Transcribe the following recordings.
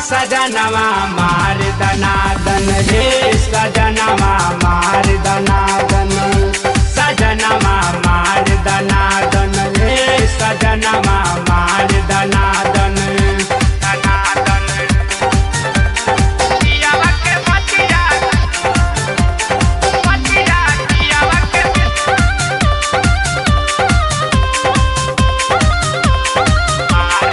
सजनवा मार दनादन रे सजनवा मार दनादन सजनवा मार दनादन रे सजनवा मार दनादन दनादन पियावा के मतिया मतिया पियावा के मार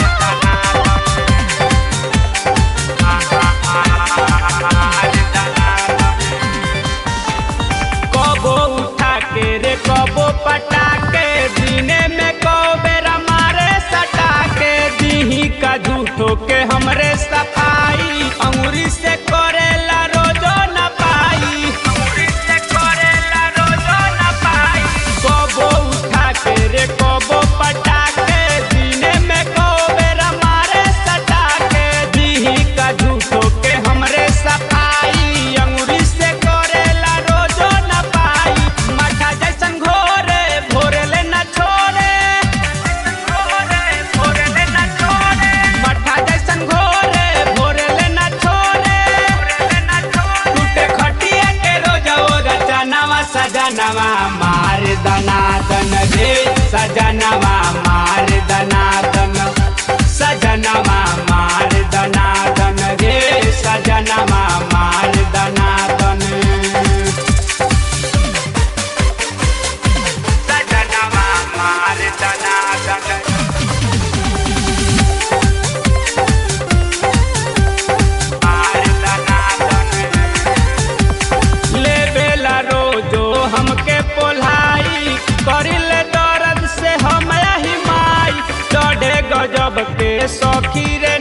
कबो उठा के रे कबो पटा के दिने में कौ बेरा मारे सटा के दीही का झूठो के हमरे सफाई अंगुरी से करेला रोजो न पाई अंगुरी से करेला रोजो न पाई कबो उठा के रे कबो पटा के दिने में कौ बेरा मारे सटा के दीही का झूठो के हमरे सफाई अंगुरी से करेला रोजो न पाई मठा जैसन घोरे भोरले न छोड़े घोरे भोरले न छोड़े मठा जैसन घोरे भोरले न छोड़े टूटे खटिया के रोजा ओगा चनवा सजनवा मार दनादन रे सजनवा मार दनादन सजनवा मार दनादन रे सजनवा मार दनादन सजनवा मार दनादन मार दनादन लेबेला रोजो हमके पोल्हाई करिले दर्द से हम हिमाई चढ़े गजब के सखी रे